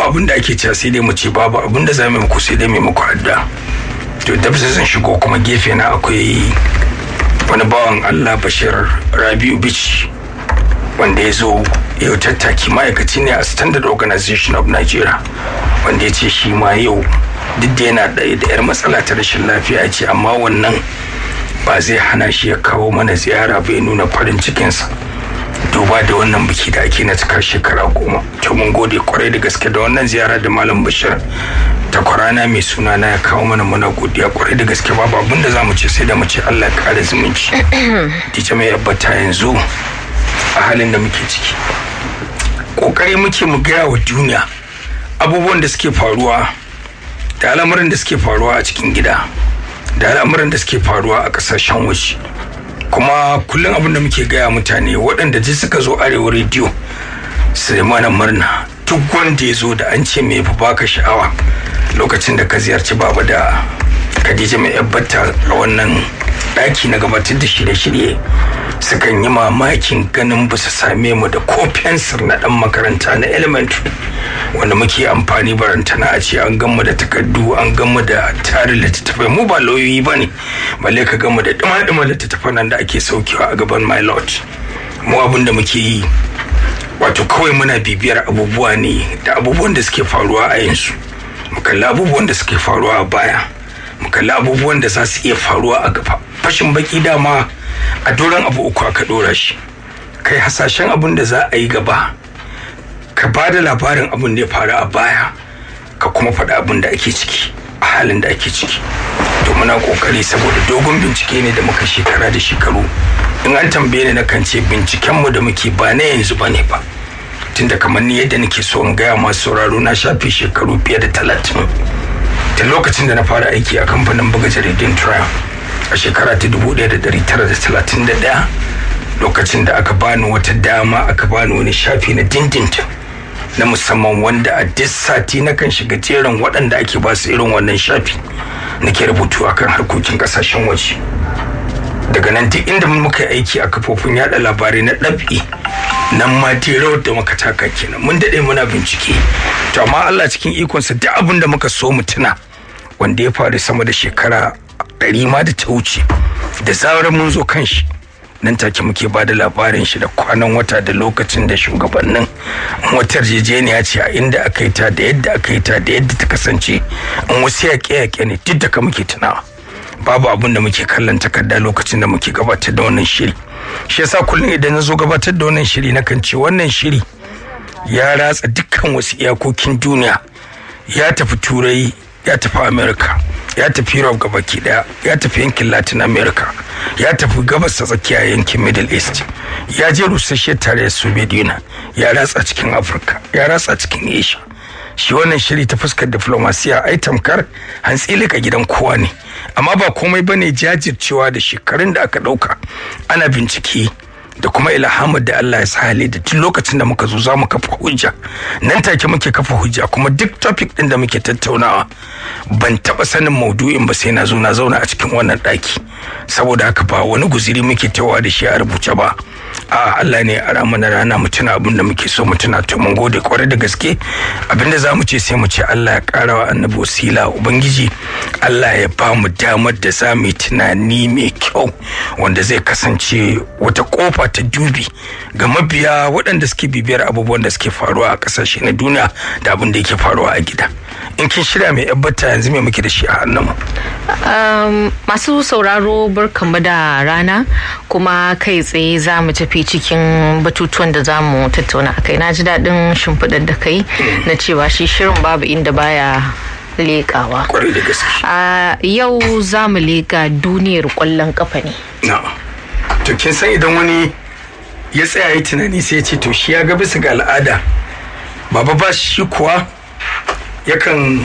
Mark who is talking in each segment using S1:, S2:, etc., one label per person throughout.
S1: abin da ake cewa sai dai mu ce babu abin da za mu muku sai dai mu muku adda to da zan shigo kuma gefe na akwai wani bawan Allah Bashir Rabiu Bichi wanda ya zo yau tattaki ma'aikaci ne a Standard Organization of Nigeria wanda ya ce shi ma yau duk da yana da yar matsala ta rashin lafiya ce amma wannan ba zai hana shi ya kawo mana ziyara bai nuna farin cikinsa duba da wannan biki da ake na cikar shekara goma to mun gode kwarai da gaske da wannan ziyara da malam bashir ta kwarana mai suna na ya kawo mana muna godiya kwarai da gaske babu abin da za mu ce sai da mu ce allah ya kare zumunci dita mai yabbata yanzu a halin da muke ciki kokari muke mu gaya wa duniya abubuwan da suke faruwa da al'amuran da suke faruwa a cikin gida da al'amuran da suke faruwa a kasashen waje kuma kullum abin da muke gaya mutane waɗanda ji suka zo arewa rediyo su mana murna duk wanda ya zo da an ce mai fi baka sha'awa lokacin da ka ziyarci baba da khadija mai yabbata a wannan ɗaki na gabatar da shirye-shirye sukan yi mamakin ganin ba su same mu da ko fensir na ɗan makaranta na elementary wanda muke amfani barantana a ce an gamu da takardu an gamu da tarin littattafai mu ba lauyoyi ba ne balle ka gamu da dima-dima littattafan nan da ake saukewa a gaban my lord mu abin da muke yi wato kawai muna bibiyar abubuwa ne da abubuwan da suke faruwa a yanzu mu kalli abubuwan da suke faruwa a baya mu kalli abubuwan da za su iya faruwa a gaba fashin baki dama a doron abu uku aka dora shi kai hasashen abin da za a yi gaba ka ba da labarin abin da ya faru a baya ka kuma faɗi abin da ake ciki a halin da ake ciki to muna kokari saboda dogon bincike ne da muka shekara da shekaru in an tambaye ni na kan ce bincikenmu da muke ba na yanzu ba ne ba tunda kamar ni yadda nake so in gaya masu sauraro na shafe shekaru fiye da talatin ta lokacin da na fara aiki a kamfanin buga jaridun trial a shekara ta 1931 lokacin da aka bani wata dama aka bani wani shafi na dindindin na musamman wanda a duk sati na kan shiga jerin waɗanda ake ba su irin wannan shafi nake rubutu akan harkokin ƙasashen waje daga nan duk inda muka yi aiki a kafofin yada labarai na ɗabi nan ma rawar da muka taka kenan mun daɗe muna bincike to amma Allah cikin ikonsa duk abin da muka so mu tuna wanda ya faru sama da shekara ɗari ma da ta wuce da zarar mun zo kan shi nan take muke ba da labarin shi da kwanan wata da lokacin da shugabannin wata yarjejeniya ce a inda aka yi ta da yadda aka yi ta da yadda ta kasance in wasu yaƙe-yaƙe ne duk da ka muke tunawa babu abin da muke kallon takarda lokacin da muke gabatar da wannan shiri shi yasa kullum idan na zo gabatar da wannan shiri na kan ce wannan shiri ya ratsa dukkan wasu iyakokin duniya ya tafi turai ya tafi america ya tafi europe gabaki daya ya tafi yankin latin america ya tafi gabas ta tsakiya yankin middle east ya je rusasshiyar tarayyar soviet union ya ratsa cikin afirka ya ratsa cikin asia shi wannan shiri ta fuskar diflomasiya ai tamkar hantsi lika gidan kowa ne amma ba komai bane jajircewa da shekarun da aka dauka ana bincike da kuma ilhamar da Allah ya sa hali da tun lokacin da muka zo za mu kafa hujja nan take muke kafa hujja kuma duk topic din da muke tattaunawa ban taba sanin maudu'in ba sai na zo na zauna a cikin wannan daki saboda haka ba wani guziri muke tawa da shi a rubuce ba a Allah ne a mana rana mu tuna abin da muke so mu tuna to mun gode kwarai da gaske abin da za mu ce sai mu ce Allah ya kara wa annabi wasila ubangiji Allah ya ba mu damar da za mu yi tunani mai kyau wanda zai kasance wata kofa ta dubi ga mabiya waɗanda suke bibiyar abubuwan da suke faruwa a ƙasashe na duniya da abin da yake faruwa a gida in kin shirya mai yabbata yanzu mai muke da shi a hannunmu
S2: Um, masu sauraro barkanmu da rana kuma kai tsaye za mu tafi cikin batutuwan da za mu tattauna a kai na ji daɗin shimfiɗar da kai na cewa shi shirin babu inda baya leƙawa
S1: kwarai da gaske
S2: a yau za mu leƙa duniyar ƙwallon ƙafa ne
S1: na to kin san idan wani ya tsaya yi tunani sai ya ce to shi ya ga bisa ga al'ada baba ba shi kuwa yakan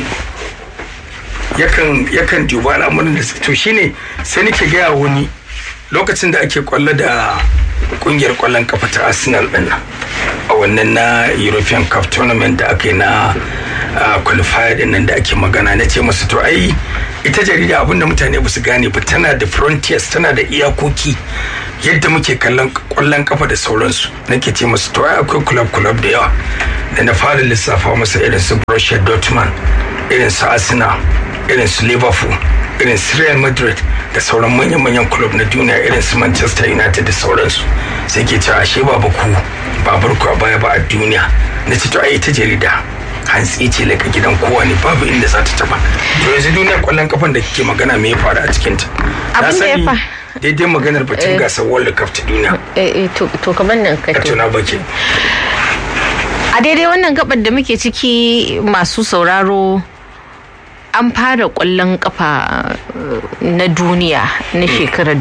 S1: yakan yakan duba al'amuran da su to shine sai nake gaya wani lokacin da ake kwallo da kungiyar kwallon kafa ta arsenal din nan a wannan na european cup tournament da aka yi na uh, qualifier din nan da ake magana na ce masu to ai ita jarida abinda mutane ba su gane ba tana da frontiers tana da iyakoki yadda muke kallon kwallon kafa da sauransu nake ce masu to ai akwai club club da yawa da na fara lissafa masa irin su Borussia Dortmund irin su Arsenal irin su Liverpool irin su Real Madrid da sauran manyan-manyan club na duniya irin su Manchester United da sauransu sai ke cewa ashe ba ku ba barku a baya ba a duniya na ce to ai ta jarida hantsi ce laka gidan kowa ne babu inda za ta taba to yanzu duniyar kwallon kafan da kike magana me ya faru a cikin ta
S2: Abin da ya fa-
S1: daidai maganar batun gasar world cup ta duniya
S2: Eh, eh, to to kamar nan ka
S1: ka tuna baki
S2: a daidai wannan gabar da muke ciki masu sauraro an fara kwallon kafa eh, na duniya na shekarar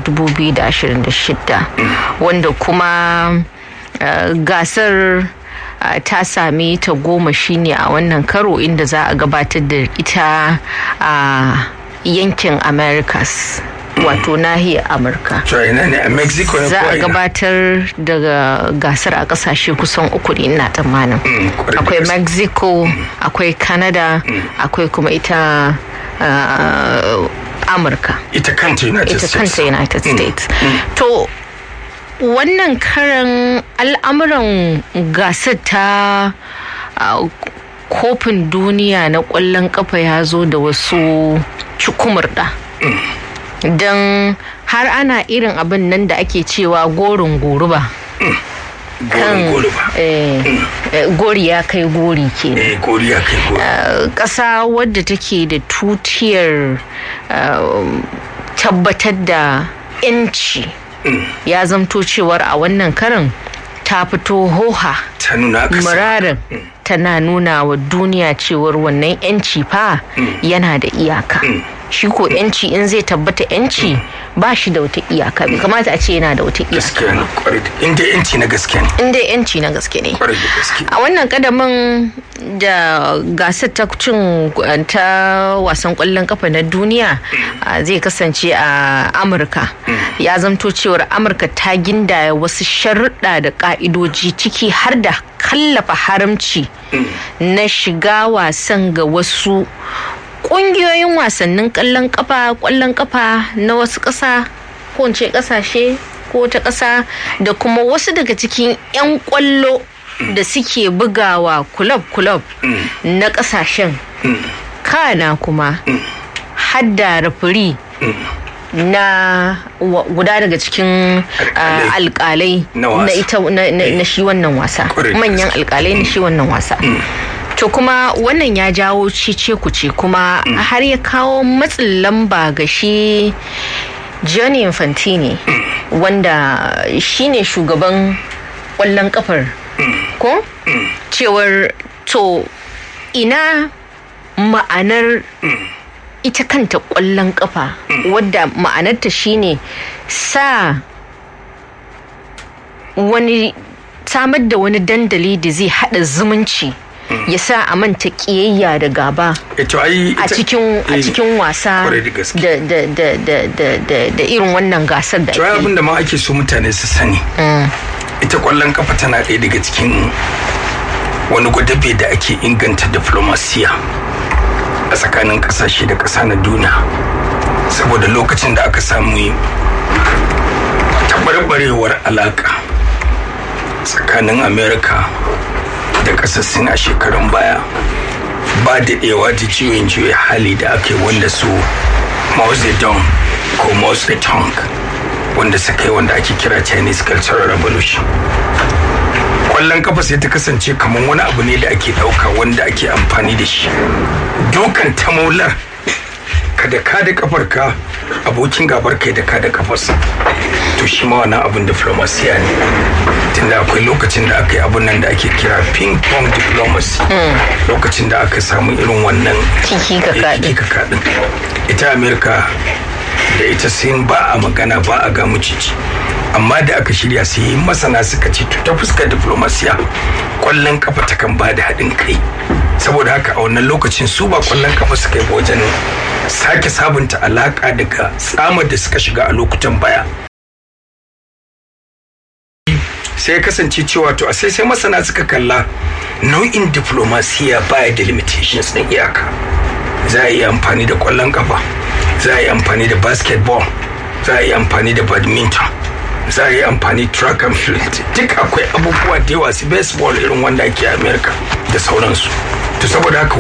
S2: 2026 wanda kuma eh, gasar eh, ta sami ta goma shine a wannan karo inda za a gabatar da ita a yankin americas wato nahiyar amurka
S1: to ina ne a mexico ne
S2: za
S1: ko
S2: a
S1: ina
S2: gabatar daga gasar a kasashe kusan uku ne ina tsammanin
S1: Mm, kwarai da
S2: akwai
S1: gaske.
S2: mexico akwai canada akwai kuma ita uh, amurka
S1: ita kanta united
S2: ita
S1: states
S2: kanta united states to wannan karan al'amuran gasar ta uh, kofin duniya na kwallon kafa ya zo da wasu cikumurda don har ana irin abin nan da ake cewa gorin goruba
S1: gorin gori ba
S2: eh, eh, gori ya kai gori ke
S1: eh gori ya kai gori
S2: ƙasa wadda take da tutiyar uh, tabbatar da 'yanci ya zamto cewar a wannan karin ta fito hoha
S1: ta nuna aka sa
S2: murarin tana nuna wa duniya cewar wannan 'yanci fa yana da iyaka shi ko 'yanci in zai tabbata 'yanci ba shi da wata iyaka bai kamata a ce yana da wata iyaka
S1: gaskiya ne kwarai da inda yanci na gaske ne
S2: inda 'yanci na gaske ne
S1: kwarai da gaske
S2: a wannan kadamin da gasar ta cin ta wasan kwallon kafa na duniya a, zai kasance a amurka ya zamto cewar amurka ta gindaya wasu sharuɗa da ƙa'idoji ciki har da kallafa haramci na shiga wasan ga wasu ƙungiyoyin wasannin ƙwallon kafa ƙwallon kafa na wasu ƙasa ko in ce ƙasashe ko ta ƙasa da kuma wasu daga cikin 'yan ƙwallo da suke bugawa kulob-kulob na ƙasashen kana kuma hadda rafiri na wa- guda daga cikin
S1: Alƙalai.
S2: ah, alƙalai
S1: Na wasa.
S2: na ita na, na, na shi wannan wasa
S1: Ƙwarai da
S2: manyan
S1: gaske.
S2: alƙalai na shi wannan wasa to kuma wannan ya jawo cece kuce kuma har ya kawo matsin lamba ga shi Gianni Infantini wanda shine shugaban ƙwallon kafar ko cewar to ina ma'anar ita kanta ƙwallon kafa wadda ma'anarta shine sa wani samar da wani dandali da zai hada zumunci ya sa a manta kiyayya da gaba
S1: ito ai
S2: a
S1: ita-
S2: cikin a
S1: eh,
S2: cikin wasa
S1: kwarai da gaske.
S2: da da da da da da da irin wannan gasar da
S1: to ai
S2: ake
S1: abin da ma ake so mutane su sani ita kwallon kafa tana ɗaya daga cikin wani gwadabe da ake inganta diplomasiya a tsakanin ƙasashe da ƙasa na duniya saboda lokacin da aka samu tabarbarewar alaƙa tsakanin amerika da ƙasar sin a shekarun baya ba daɗewa da juyin juya hali da aka yi wanda su Mao Zedong ko Mao Zedong wanda suka yi wanda ake kira Chinese Cultural Revolution. Kwallon kafa sai ta kasance kamar wani abu ne da ake ɗauka wanda ake amfani da shi. Dukan tamaular kada ka da kafarka abokin gabar kai da ka da kafarsa. To shi ma wannan abin diplomasiya ne. Tunda akwai lokacin da aka yi abun nan da ake kira ping pong diplomacy. Lokacin da aka samu irin wannan
S2: Kiki ka
S1: Eh,
S2: kaɗi.
S1: kika kaɗin ita amerika da ita sin ba a magana ba a ga mucici amma da aka shirya sai masana suka ce to ta fuskar diplomasiya kwallon kafa ta kan ba da haɗin kai saboda haka a wannan lokacin su ba kwallon kafa suka yi ba wajen sake sabunta alaƙa daga tsamar da suka shiga a lokutan baya sai ya kasance cewa to a sai sai masana suka kalla nau'in diplomasiya baya da limitations na iyaka za a yi amfani da kwallon kafa za a yi amfani da basketball za a yi amfani da badminton za a yi amfani track and field duk akwai abubuwa da yawa su baseball irin wanda ake a america da sauransu to saboda haka